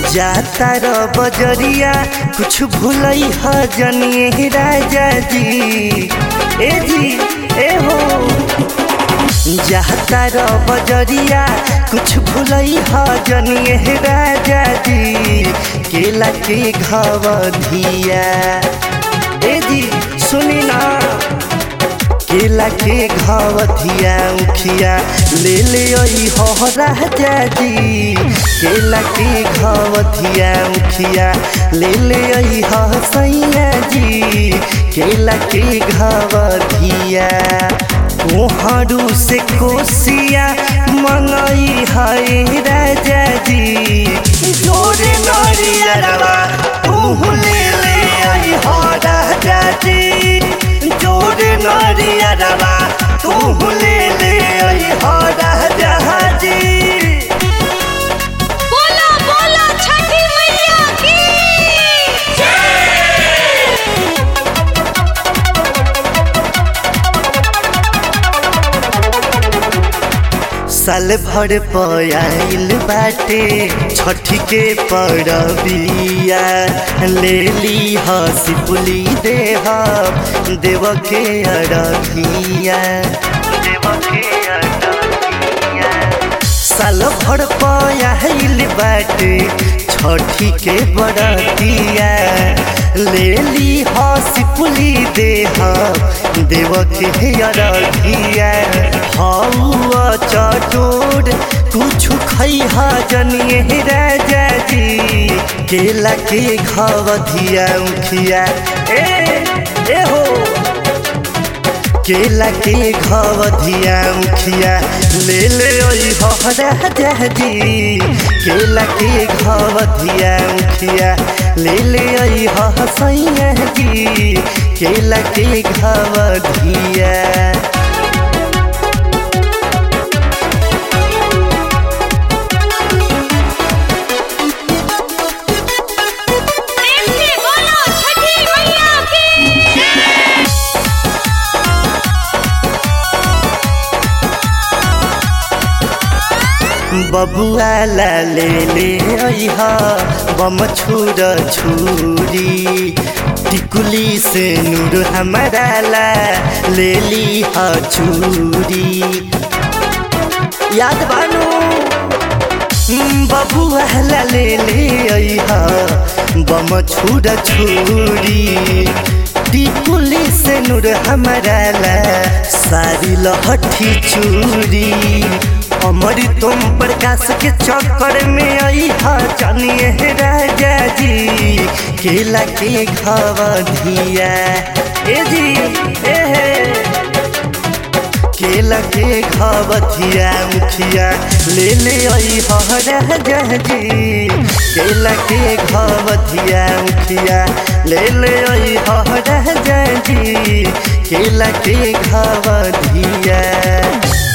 जाता र बजरिया कुछ भूलई ह जनिए राजा जी ए जी ए हो जाता र बजरिया कुछ भूलई ह जनिए राजा जी केला के घवधिया ए जी सुनी ना केला के घवधिया उखिया ले ले आई हो राजा जी केला के घवधिया उखिया ले ले आई हो सैया जी केला के घवधिया कोहरू से कोसिया मंगई है राजा जी जोरे नरियरवा तू ले ले आई हो राजा जी जोरे नरियरवा तू ले ले आई हो राजा जी बोलो बोलो छठी मैया की साल भर पयाइल बाटे छठी के परबिया ले ली हसी पुली देह देव के अरबिया देव के अरबिया साल भर पयाइल बाटे छठी के बरतिया ले ली हसी पुली देह देव के अरबिया हौआ चटोर कुछ खैहा जनिए राजा जी केला के घवधिया उखिया ए ए हो केला के घवधिया उखिया ले ले ओई हो राजा जी केला के घवधिया उखिया ले ले ओई हो सैया जी केला के घवधिया प्रेम से बोलो छठी मैया की बबुआ ला ले ले अइहा बम छुर छुरी टिकुली से नूर हमारा ला ले ली हा चूरी याद बानू बबुआ ला ले ले अइहा बम छुर छुरी टिकुली से नूर हमारा ला सारी लहठी चूरी अमर तुम प्रकाश के चक्कर में आई हा जानिए राजा जी केला के घवधिया ए जी ए हे केला के घवधिया मुखिया ले ले आई हा राजा जी केला के घवधिया मुखिया ले ले आई हा राजा जी केला के घवधिया